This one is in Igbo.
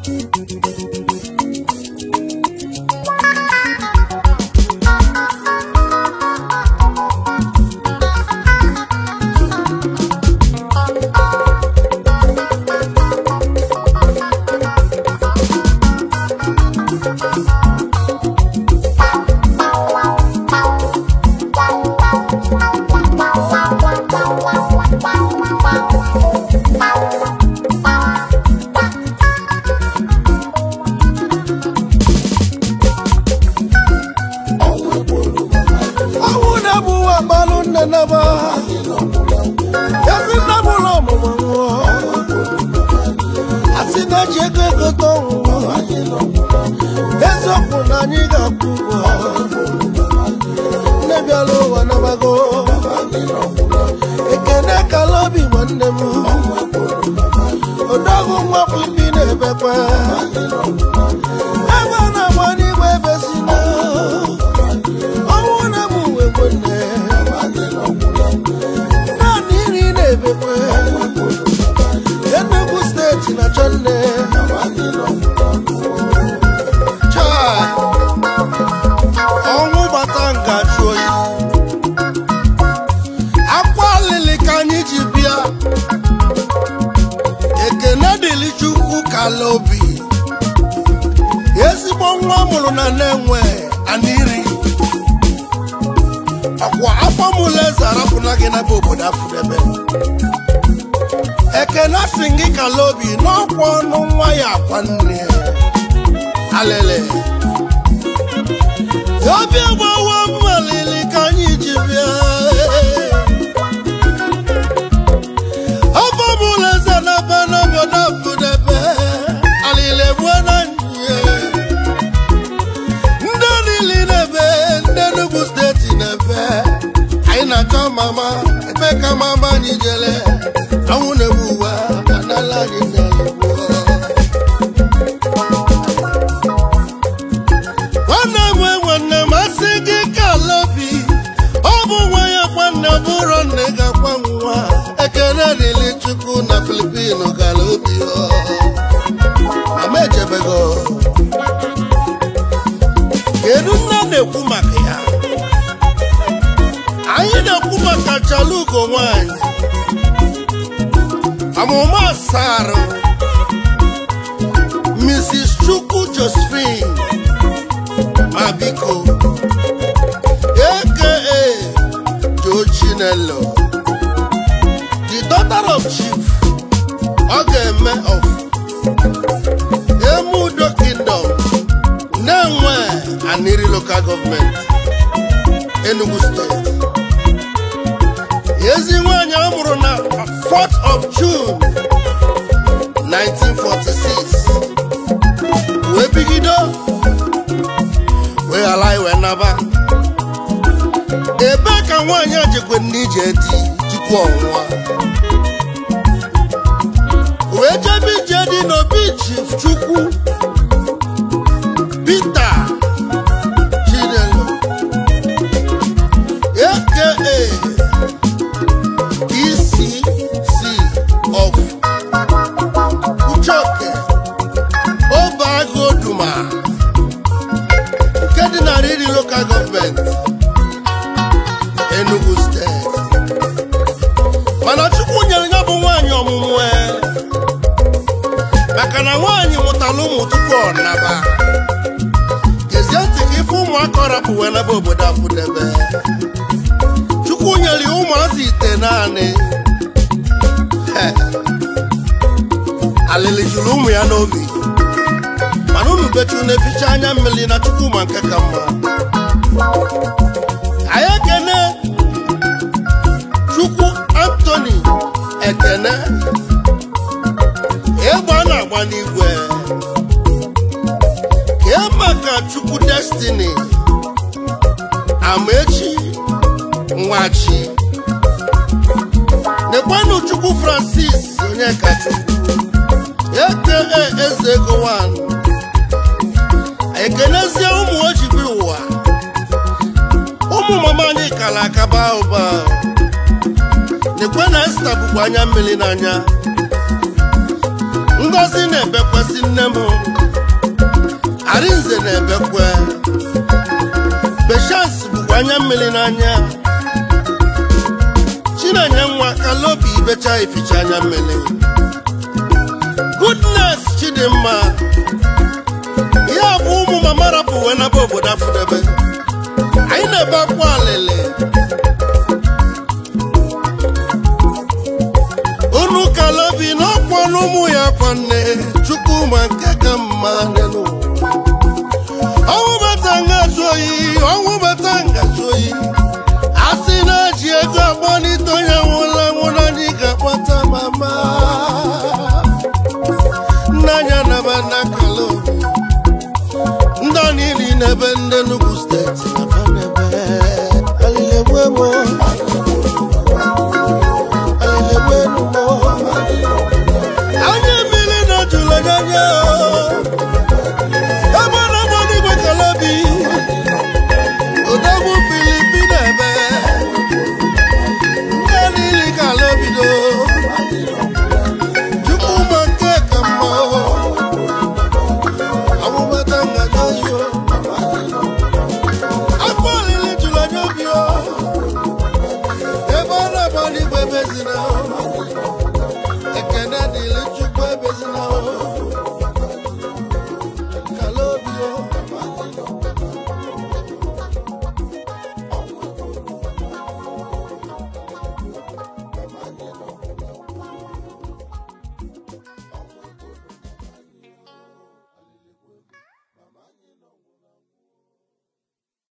ọnwụ na-egbu nwa gbalụ nne naba ezi nne m ụlọ ọmụmụ nwụọ asị na-eji ego egote ọnwụ eziokwu na anyị ga-akwụ ụgwọ nne bịara ụwa nabago ekene kala obi nwanne m odogwu nwa filipi na-ebekwa ebe a na-agba n'igwe ebe si na ọnwụ na-abụ uwe nwanne naanị iri na-ebekwe Enugu steeti na chọnne Chai! ọnwụ gbata nga jụ oyi akwa alili ka anyị ji bịa ekene dịrị chukwu kala obi ezigbo nwa mụrụ na na-enwe aniri ọkwa afọ mụlụ eze arapụna gị n'ebe obodo afụdebe ekene si gị kala obi n'ọkwa ọnụ nwa ya akwa nne alele obi agbawa mmalili ka anyị ji bịa afọ mụlụ eze n'ebe n'obodo afụdebe alile gbuo na nye ndị niile na-ebe ndị Enugu steeti na-ebe anyị na-achọ mama ebe ka mama anyị jele anwụ na-egbu ụwa anala anyị na-egbu nwanne m nwe nwanne m asị gị kala obi ọ bụ nwa ya nwanne bụrụ nne ga-akwa nwa ekele dịrị chukwu na filipino kala obi ọ. mama echebego kedu nne na-ekwu maka ya anyị na-ekwu maka chalugo nwanyị amụma asarụ mrs chukwu josephine mabiko aka joe chinelo the daughter of chief ọ ga-eme of emudo kingdom na-enwe aniri local government enugu steeti ezi nwanyị a mụrụ na 4th of june 1946 wee bigido wee ghara iwe naba ebe ka nwaanyị a jekwe n'ije di tupu ọnwụọ wee jebe ije dị n'obi chief chukwu Peter Chinelo aka ECC of Uchoke Obagoduma nke dị na Riri Local Government Enugu State mana Chukwu nyere ya bụ nwaanyị ọmụmụ e maka na nwaanyị mụtara ụmụ tupu ọ naba gezie ntị ka ife ụmụaka ọ rapụ wee naba obodo afụdebe chukwu nyere ya ụmụazị ite naanị He. alịlị juru ụmụ ya n'obi mana unu bechu na-eficha anya mmiri na chukwu ma nke ka mma anyị ekene chukwu antoni ekene egbe a na-agba n'igwe kee maka chukwu destiny amaechi nwachi nekwanụ chukwu francis onyekachukwu eke eze ego wan ekenezie ụmụ ojibi ụwa ụmụ mama anyị kala akaba ụba nekwe na esta bụkwa anya mmiri n'anya ngozi na-ebekwasị nne m n'anya chinenye nwa kalobi ibecha ificha anya mmiri goodness chidimma ya bụ ụmụ mama rapụ wee naba obodo afụdebe anyị na-ebe akwa alịlị unu kalobi n'ọkwa n'ụmụ ya kwanne chukwu ma nke ka mma n'elu ọnwụ bata ngazu oyi ọnwụ bata ngazu oyi a sị na eji ego akpọlite onye nwụla nwụrụ anyị ga-akpọta mama nnanya naba na kalobi ndị a niile n'ebe ndị Enugu steeti nafa n'ebe alilegwemo alilegwenumo anya mmiri na jụrụ anya ebe na mmanụ igwe kalabi odogwu filipina ebe ndị niile kalabido chukwu ma nke ka mma ọmụbata ngaji yo akpa olili jụrụ anya obi o ebe ọ na-agba n'igwe mezina